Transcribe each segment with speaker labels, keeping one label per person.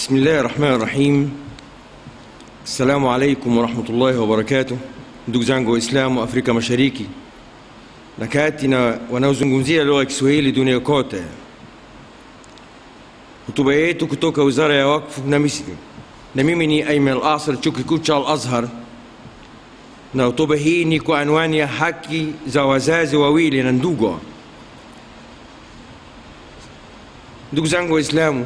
Speaker 1: بسم الله الرحمن الرحيم السلام عليكم ورحمة الله وبركاته ndugu zangu waislamu wa afrika mashariki na kati na wanaozungumzia lugha ya kiswahili dunia kote hotuba yetu kutoka wizara ya wakfu na misri na mimi ni aiman al asr chuo kikuu cha al azhar na hotuba hii ni kwa anwani ya haki za wazazi wawili na ndugu ndugu zangu waislamu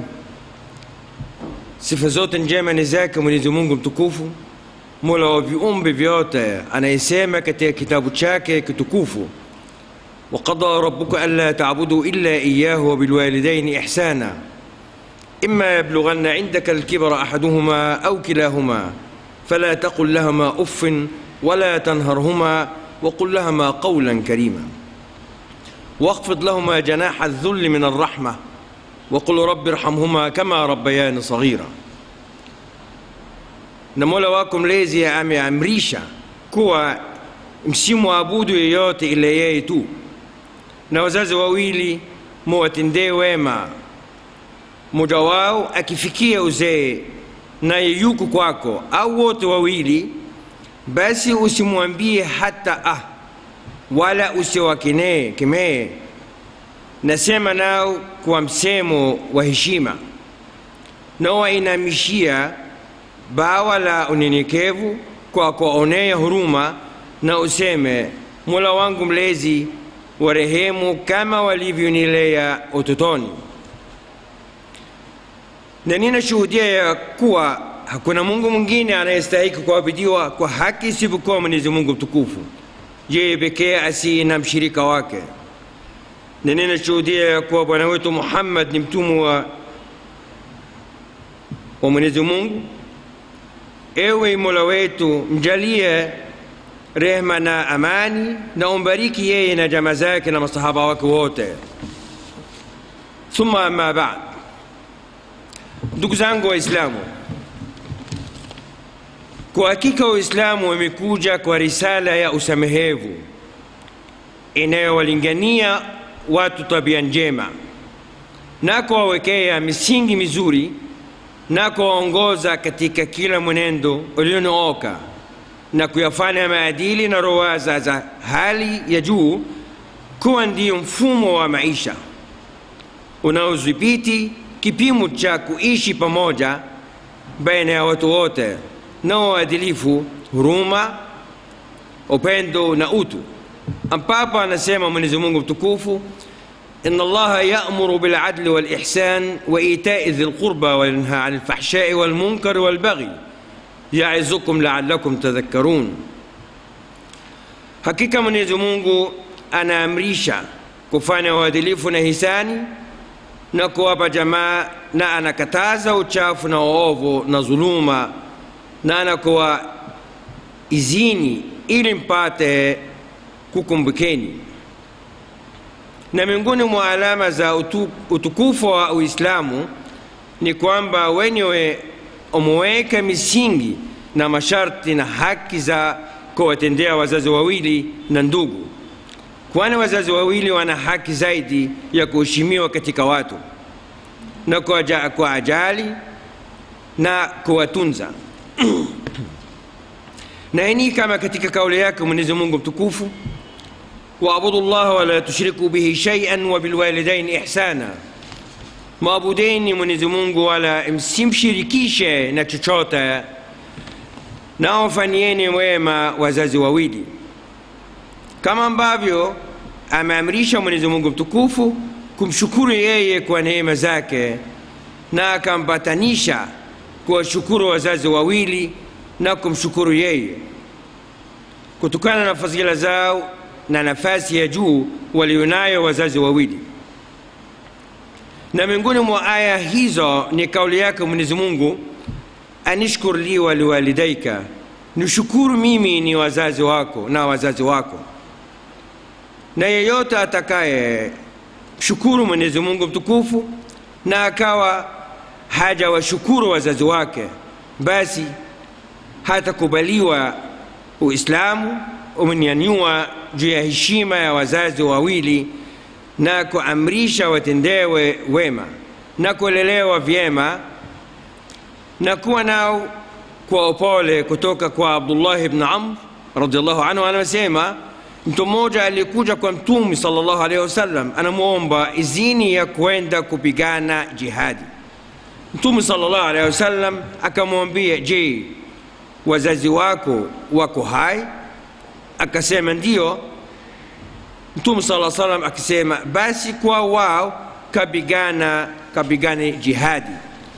Speaker 1: sifa zote njema ni zake mwenyezi mungu mtukufu mola wa viumbe vyote anayesema katika kitabu chake kitukufu وقضى ربك ألا تعبدوا إلا إياه وبالوالدين إحسانا إما يبلغن عندك الكبر أحدهما أو كلاهما فلا تقل لهما أف ولا تنهرهما وقل لهما قولا كريما واخفض لهما جناح الذل من الرحمة وقل رب ارحمهما كما ربيان صغيرا na mola wako mlezi ameamrisha kuwa msimwabudu yeyote ila yeye tu na wazazi wawili muwatendee wema mmoja wao akifikia uzee naye yuko kwako au wote wawili basi usimwambie hata ah wala usiwakenee kemee nasema nao kwa msemo wa heshima na wainamishia bawa la unyenyekevu kwa kuwaonea huruma na useme mola wangu mlezi warehemu kama walivyonilea utotoni na ninashuhudia ya kuwa hakuna mungu mwingine anayestahiki kuabudiwa kwa haki isipokuwa mwenyezi mungu mtukufu yeye pekee asiye na mshirika wake na ninashuhudia ya kuwa bwana wetu muhammad ni mtumu wa, wa mwenyezi mungu ewe mola wetu mjalie rehma na amani na umbariki yeye na jama zake na masahaba wake wote thumma ama bad ndugu zangu waislamu kwa hakika waislamu wamekuja kwa risala ya usamehevu inayowalingania watu tabia njema na kuwawekea misingi mizuri na kuwaongoza katika kila mwenendo ulionooka na kuyafanya maadili na rowaza za hali ya juu kuwa ndiyo mfumo wa maisha unaodhibiti kipimo cha kuishi pamoja baina ya watu wote na uadilifu huruma upendo na utu ambapo anasema mwenyezi mungu mtukufu إن الله يأمر بالعدل والإحسان وإيتاء ذي القربى وينهى عن الفحشاء والمنكر والبغي يعظكم لعلكم تذكرون hakika mwenyezi mungu anaamrisha kufanya uadilifu na hisani na kuwapa jamaa na anakataza uchafu na uovu na dhuluma na anakuwa izini ili mpate kukumbukeni na miongoni mwa alama za utu, utukufu wa uislamu ni kwamba wenyewe umeweka misingi na masharti na haki za kuwatendea wazazi wawili na ndugu kwani wazazi wawili wana haki zaidi ya kuheshimiwa katika watu na kwa ajali na kuwatunza na ini kama katika kauli yake mwenyezi mungu mtukufu واعبدوا الله ولا تشركوا به شيئا وبالوالدين إحسانا maabudeni mwenyezi mungu wala msimshirikishe na chochote nao fanyieni wema wazazi wawili kama ambavyo ameamrisha mwenyezi mungu mtukufu kumshukuru yeye kwa neema zake na akampatanisha kuwashukuru wazazi wawili na kumshukuru yeye kutokana na fadhila zao na nafasi ya juu walionayo wazazi wawili na miongoni mwa aya hizo ni kauli yake mwenyezi mungu anishkur li waliwalidaika nishukuru mimi ni wazazi wako na wazazi wako na yeyote atakaye shukuru mwenyezi mungu mtukufu na akawa haja washukuru wazazi wake basi hatakubaliwa uislamu umenyanyua juu ya heshima ya wazazi wawili na kuamrisha watendewe wema na kulelewa vyema na kuwa nao kwa upole kutoka kwa abdullah ibn amr radiallahu anhu anasema mtu mmoja alikuja kwa mtume sallallahu alaihi wasallam anamwomba izini ya kwenda kupigana jihadi mtume sallallahu alaihi wasallam akamwambia je wazazi wako wako hai akasema ndio mtume sala salam akisema basi kwa wao kapigana kapigane jihadi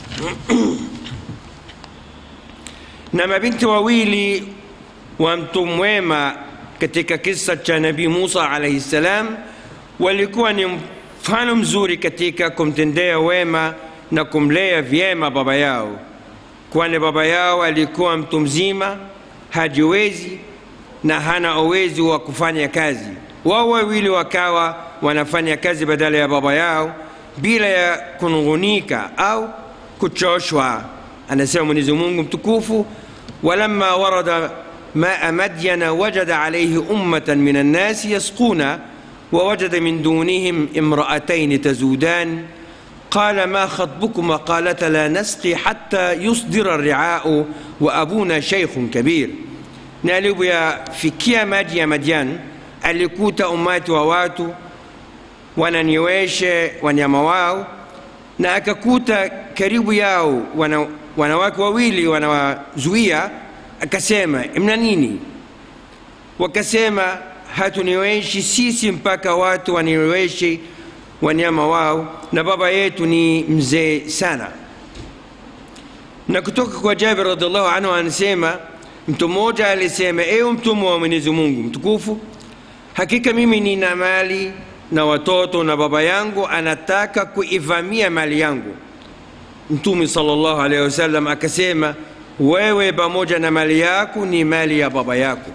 Speaker 1: na mabinti wawili wa mtu mwema katika kisa cha nabii musa alaihi salam walikuwa ni mfano mzuri katika kumtendea wema na kumlea vyema baba yao kwani baba yao alikuwa mtu mzima hajiwezi na hana uwezo wa kufanya kazi wao wawili wakawa wanafanya kazi badala ya baba yao bila ya kunung'unika au kuchoshwa anasema mwenyezi mungu mtukufu ولما ورد ماء مدين وجد عليه أمة من الناس يسقون ووجد من دونهم امرأتين تزودان قال ما خطبكما قالتا لا نسقي حتى يصدر الرعاء وأبونا شيخ كبير نالب يا فيكيا ماجي يا مديان alikuta umati wa watu wananiweshe wanyama wao na akakuta karibu yao wana, wanawake wawili wanawazuia akasema mna nini wakasema hatuniweshi sisi mpaka watu waniweshi wanyama wao na baba yetu ni mzee sana na kutoka kwa jabir radiallahu anhu anasema mtu mmoja alisema ewe mtumwa wa mwenyezi mungu mtukufu hakika mimi nina mali na watoto na baba yangu anataka kuivamia mali yangu mtume salllahu alehi wasallam akasema wewe pamoja na mali yako ni mali ya baba yako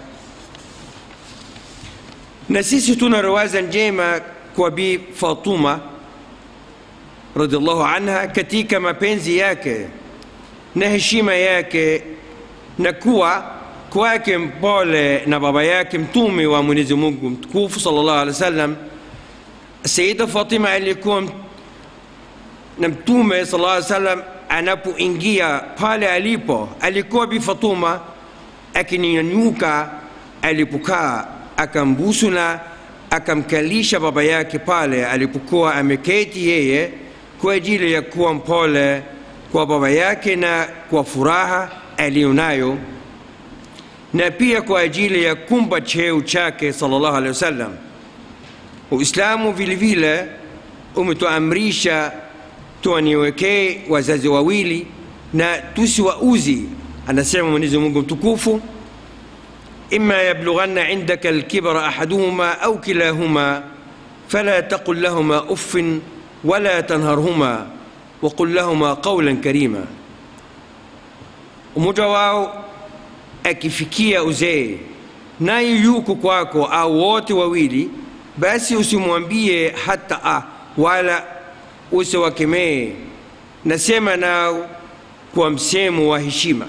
Speaker 1: na sisi tuna rawaza njema kwa bi fatuma radiallahu anha katika mapenzi yake na heshima yake na kuwa kwake mpole na baba yake mtume wa mwenyezi mungu mtukufu salllahu alehi wasallam sayida fatima alikuwa na mtume sala llaw salam anapoingia pale alipo alikuwa bi fatuma akinyanyuka alipokaa akambusu na akamkalisha baba yake pale alipokuwa ameketi yeye kwa ajili ya kuwa mpole kwa baba yake na kwa furaha aliyonayo na pia kwa ajili ya kumpa cheo chake sallallahu alaihi wasallam uislamu vile vile umetuamrisha tuwaniwekee wazazi wawili na tusiwauzi anasema mwenyezi mungu mtukufu إما يبلغن عندك الكبر أحدهما أو كلاهما فلا تقل لهما أف ولا تنهرهما وقل لهما قولا كريما umoja wao akifikia uzee naye yuko kwako au wote wawili basi usimwambie hata a wala usiwakemee nasema nao kwa msemo wa heshima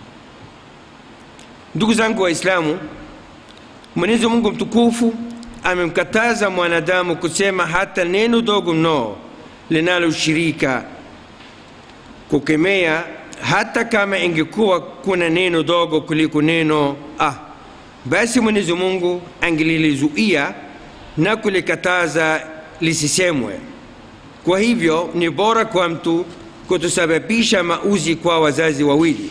Speaker 1: ndugu zangu waislamu mwenyezi mungu mtukufu amemkataza mwanadamu kusema hata neno dogo mno linaloshirika kukemea hata kama ingekuwa kuna neno dogo kuliko neno ah basi mwenyezi mungu angelilizuia na kulikataza lisisemwe kwa hivyo ni bora kwa mtu kutusababisha mauzi kwa wazazi wawili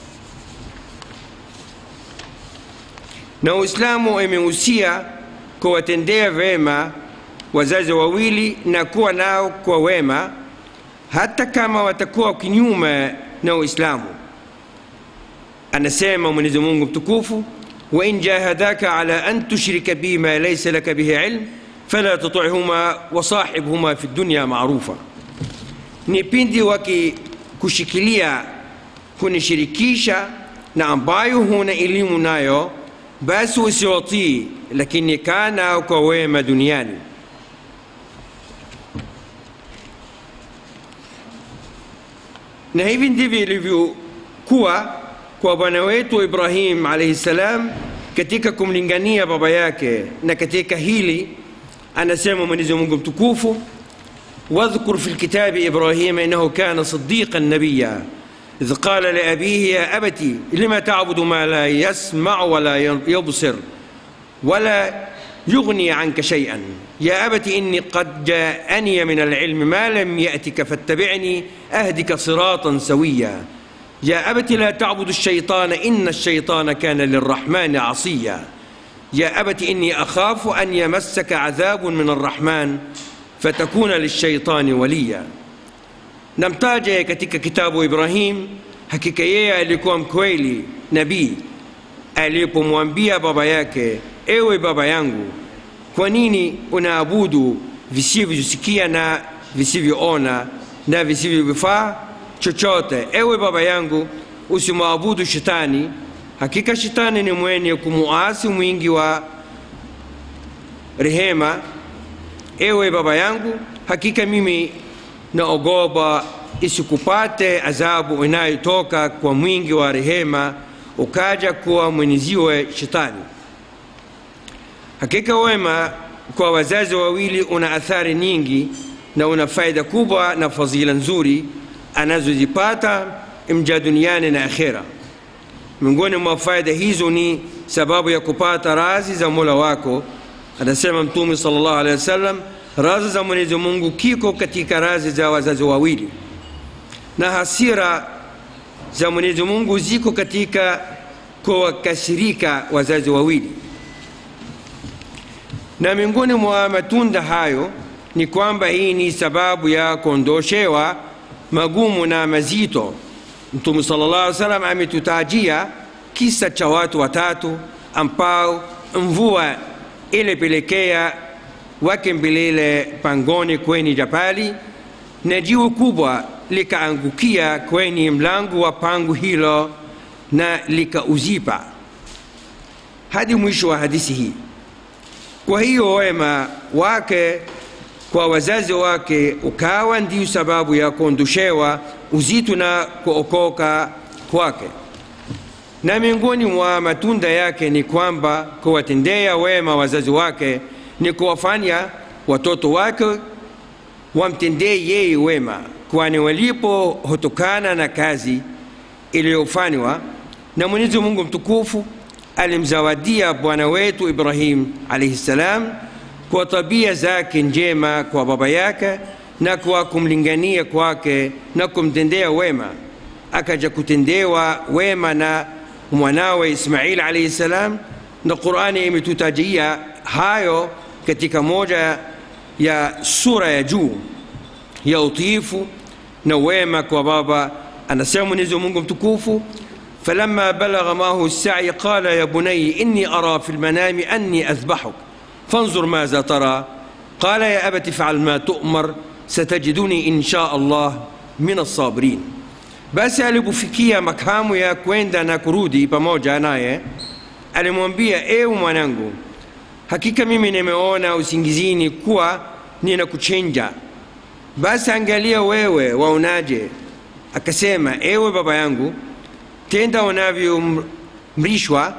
Speaker 1: na uislamu imehusia kuwatendea vema wazazi wawili na kuwa nao kwa wema hata kama watakuwa kinyume na uislamu anasema mwenyezi mungu mtukufu wain jahadaka ala an tushrika bi ma laysa laka bihi ilm fala tutihuma wasahibhuma fi dunya marufa ni pindi wakikushikilia kunishirikisha na ambayo huna elimu nayo basi usiwatii lakini kaa nao kwa wema duniani na hivi ndivyo ilivyokuwa kwa bwana wetu ibrahim alaihi ssalam katika kumlingania baba yake na katika hili anasema mwenyezi mungu mtukufu واذكر في الكتاب إبراهيم إنه كان صديقا نبيا إذ قال لأبيه يا أبت لم تعبد ما لا يسمع ولا يبصر ولا يغني عنك شيئا يا أبت إني قد جاءني من العلم ما لم يأتك فاتبعني أهدك صراطا سويا يا أبت لا تعبد الشيطان إن الشيطان كان للرحمن عصيا يا أبت إني أخاف أن يمسك عذاب من الرحمن فتكون للشيطان وليا namtaja katika kitabu Ibrahim, hakika yeye alikuwa mkweli nabii alipomwambia baba yake, ewe baba yangu, kwa nini unaabudu visivyosikia na visivyoona na visivyovifaa chochote? Ewe baba yangu, usimwabudu shetani, hakika shetani ni mwenye kumuasi mwingi wa rehema. Ewe baba yangu, hakika mimi naogopa isikupate adhabu inayotoka kwa mwingi wa rehema, ukaja kuwa mwenyeziwe shetani. Hakika wema kwa wazazi wawili una athari nyingi na una faida kubwa na fadhila nzuri anazozipata mja duniani na akhera. Miongoni mwa faida hizo ni sababu ya kupata razi za Mola wako. Anasema Mtume sallallahu alaihi wasallam, razi za Mwenyezi Mungu kiko katika razi za wazazi wawili, na hasira za Mwenyezi Mungu ziko katika kuwakasirika wazazi wawili. Na miongoni mwa matunda hayo ni kwamba hii ni sababu ya kuondoshewa magumu na mazito. Mtume sallallahu alaihi wasallam ametutajia kisa cha watu watatu ambao mvua ilipelekea wakimbilile pangoni kwenye jabali na jiwe kubwa likaangukia kwenye mlango wa pango hilo na likauzipa hadi mwisho wa hadithi hii. Kwa hiyo wema wake kwa wazazi wake ukawa ndio sababu ya kuondoshewa uzito na kuokoka kwake. Na miongoni mwa matunda yake ni kwamba kuwatendea wema wazazi wake ni kuwafanya watoto wake wamtendee yeye wema, kwani walipo hutokana na kazi iliyofanywa na Mwenyezi Mungu mtukufu alimzawadia bwana wetu Ibrahim alayhi salam kwa tabia zake njema kwa baba yake na kwa kumlingania kwake na kumtendea wema, akaja kutendewa wema na mwanawe Ismail alayhi salam, na Qur'ani imetutajia hayo katika moja ya sura ya juu ya utiifu na wema kwa baba. Anasema Mwenyezi Mungu mtukufu فلما بلغ معه السعي قال يا بني إني أرى في المنام أني أذبحك فانظر ماذا ترى قال يا أبت افعل ما تؤمر ستجدني إن شاء الله من الصابرين basi alipofikia makamu ya kwenda na kurudi pamoja naye alimwambia ewe mwanangu hakika mimi nimeona usingizini kuwa ninakuchinja basi angalia wewe waonaje akasema ewe baba yangu tenda unavyomrishwa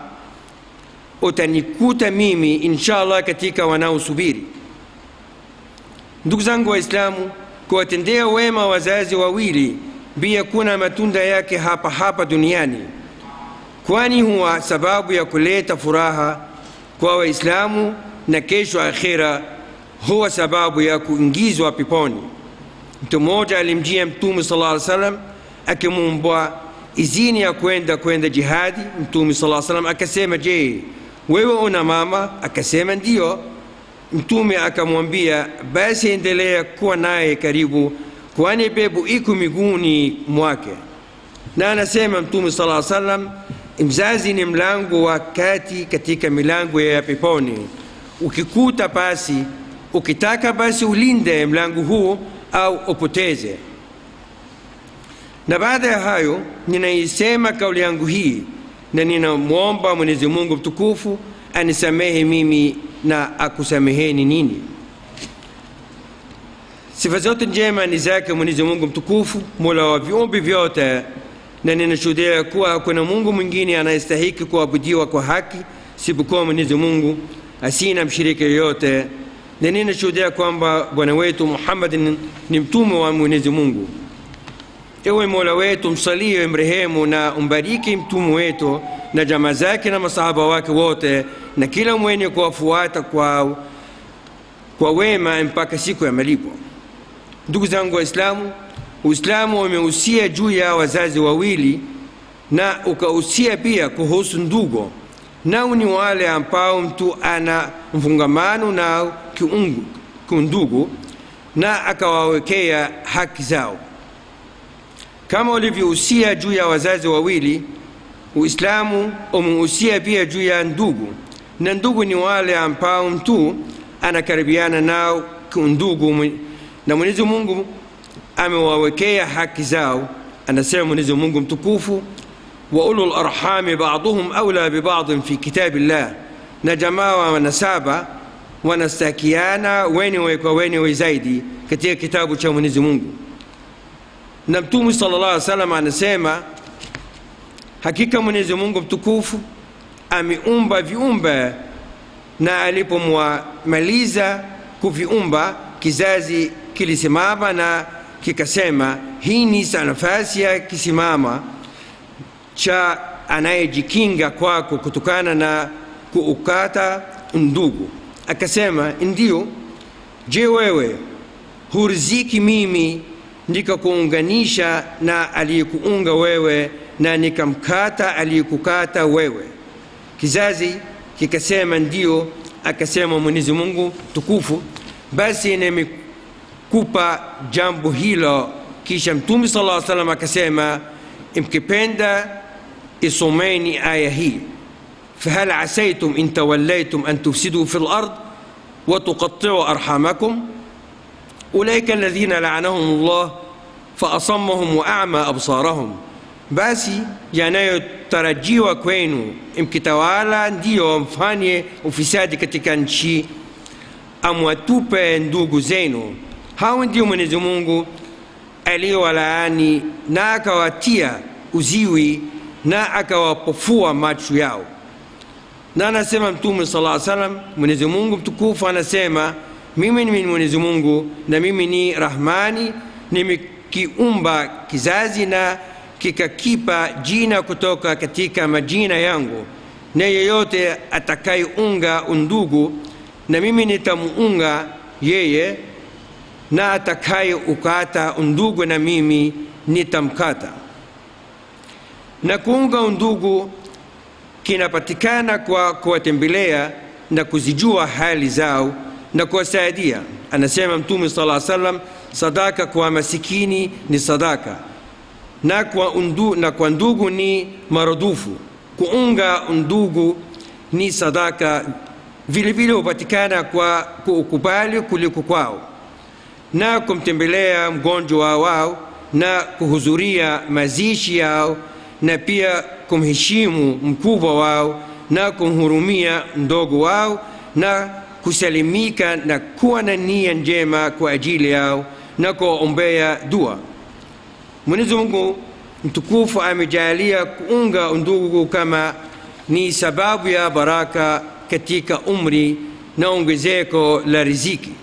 Speaker 1: utanikuta mimi inshallah katika wanaosubiri ndugu zangu waislamu kuwatendea wema wazazi wawili pia kuna matunda yake hapa hapa duniani kwani huwa sababu ya kuleta furaha kwa waislamu na kesho akhira huwa sababu ya kuingizwa peponi mtu mmoja alimjia mtume sallallahu alaihi wasallam akimwomba izini ya kwenda kwenda jihadi mtume sallallahu alaihi wasallam akasema je wewe una mama akasema ndio mtume akamwambia basi endelea kuwa naye karibu kwani pepo iko miguuni mwake na anasema mtume sala llaw sallam mzazi ni mlango wa kati katika milango ya peponi ukikuta basi ukitaka basi ulinde mlango huu au upoteze na baada ya hayo ninaisema kauli yangu hii na ninamwomba mwenyezi mungu mtukufu anisamehe mimi na akusameheni nini sifa zote njema ni zake mwenyezi mungu mtukufu mola wa viumbe vyote na ninashuhudia kuwa hakuna mungu mwingine anayestahiki kuabudiwa kwa haki sipokuwa mwenyezi mungu asina mshirika yoyote na ninashuhudia kwamba bwana wetu muhammadin ni mtume wa mwenyezi mungu ewe mola wetu msalie mrehemu na umbariki mtume wetu na jamaa zake na masahaba wake wote na kila mwenye kuwafuata kwa, kwa wema mpaka siku ya malipo ndugu zangu waislamu uislamu umehusia juu ya wazazi wawili na ukahusia pia kuhusu ndugu nao ni wale ambao mtu ana mfungamano nao kiungu kiundugu na akawawekea haki zao kama ulivyohusia juu ya wazazi wawili uislamu umehusia pia juu ya ndugu na ndugu ni wale ambao mtu anakaribiana nao kiundugu na mwenyezi mungu amewawekea haki zao anasema mwenyezi mungu mtukufu wa ulul arhami baduhum aula bibadin fi kitabillah na jamaa wa nasaba wanastakiana wenyewe kwa wenyewe zaidi katika kitabu cha mwenyezi mungu na mtume sala llah alih salam anasema hakika mwenyezi mungu mtukufu ameumba viumbe na alipomwamaliza kuviumba kizazi kilisimama na kikasema hii ni nafasi ya kisimama cha anayejikinga kwako kutokana na kuukata ndugu akasema ndio je wewe huriziki mimi nikakuunganisha na aliyekuunga wewe na nikamkata aliyekukata wewe kizazi kikasema ndio akasema mwenyezi mungu tukufu basi nimekupa jambo hilo kisha mtume sala aa salam akasema mkipenda isomeni aya hii فهل عسيتم إن توليتم أن تفسدوا في الأرض وتقطعوا أرحامكم أولئك الذين لعنهم الله فأصمهم وأعمى أبصارهم basi yanayotarajiwa kwenu mkitawala ndiyo mfanye ufisadi katika nchi amwatupe ndugu zenu hao ndio mwenyezi mungu aliyowalaani na akawatia uziwi na akawapofua macho yao na anasema mtume sala salam mwenyezi mungu mtukufu anasema mimi ni mwenyezi mungu na mimi ni rahmani nimekiumba kizazi na kikakipa jina kutoka katika majina yangu na yeyote atakayeunga undugu na mimi nitamuunga yeye na atakayeukata undugu na mimi nitamkata na kuunga undugu kinapatikana kwa kuwatembelea na kuzijua hali zao na kuwasaidia anasema mtume sala salam sadaka kwa masikini ni sadaka na kwa, undu, na kwa ndugu ni marudufu kuunga ndugu ni sadaka vile vile hupatikana kwa kuukubali kuliko kwao na kumtembelea mgonjwa wao na kuhudhuria mazishi yao na pia kumheshimu mkubwa wao na kumhurumia mdogo wao na kusalimika na kuwa na nia njema kwa ajili yao na kuwaombea dua mwenyezi mungu mtukufu amejalia kuunga undugu kama ni sababu ya baraka katika umri na ongezeko la riziki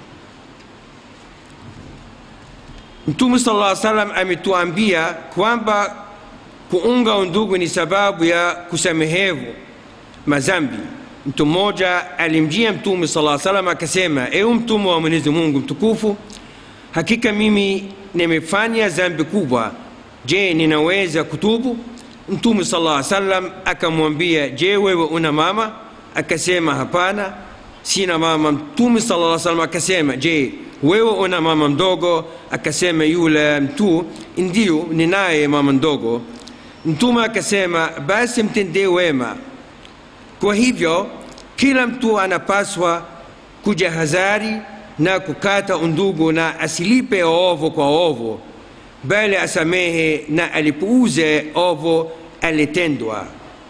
Speaker 1: mtume sala lla salam ametuambia kwamba kuunga undugu ni sababu ya kusamehevu mazambi mtu mmoja alimjia mtume sala salam akasema ewe mtume wa mwenyezi mungu mtukufu hakika mimi nimefanya zambi kubwa je ninaweza kutubu mtume sala salam akamwambia je wewe una mama akasema hapana sina mama mtume sala salam akasema je wewe una mama mdogo akasema yule mtu ndio ninaye mama mdogo mtume akasema basi mtendee wema kwa hivyo kila mtu anapaswa kujahadhari na kukata undugu na asilipe ovu kwa ovu bali asamehe na alipuuze ovu alitendwa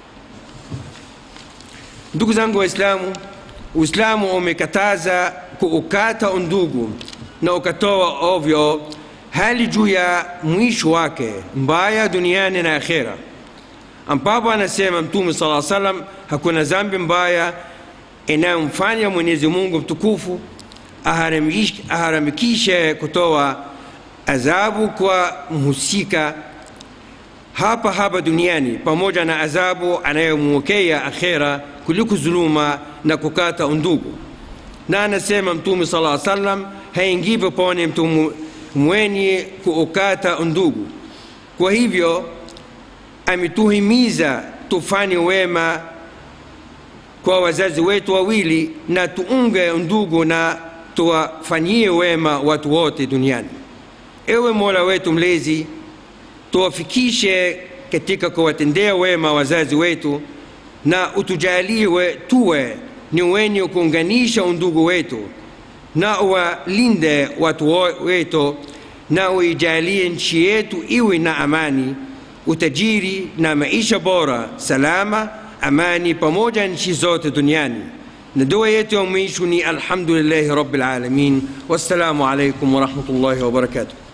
Speaker 1: ndugu zangu waislamu uislamu umekataza kuukata undugu na ukatoa ovyo hali juu ya mwisho wake mbaya duniani na akhera ambapo anasema mtume saa salam hakuna zambi mbaya inayomfanya mwenyezi mungu mtukufu aharamikishe kutoa adhabu kwa mhusika hapa hapa duniani pamoja na adhabu anayomwokea akhera kuliko dhuluma na kukata undugu na anasema mtume sala salam haingii peponi mtu mwenye kuukata undugu kwa hivyo ametuhimiza tufanye wema kwa wazazi wetu wawili na tuunge ndugu na tuwafanyie wema watu wote duniani ewe mola wetu mlezi tuwafikishe katika kuwatendea wema wazazi wetu na utujaliwe tuwe ni wenye kuunganisha undugu wetu na uwalinde watu wetu na uijalie nchi yetu iwe na amani utajiri na maisha bora salama amani pamoja nchi zote duniani na dua yetu ya mwisho ni alhamdulillahi rabbil alamin wassalamu alaikum warahmatullahi wabarakatuh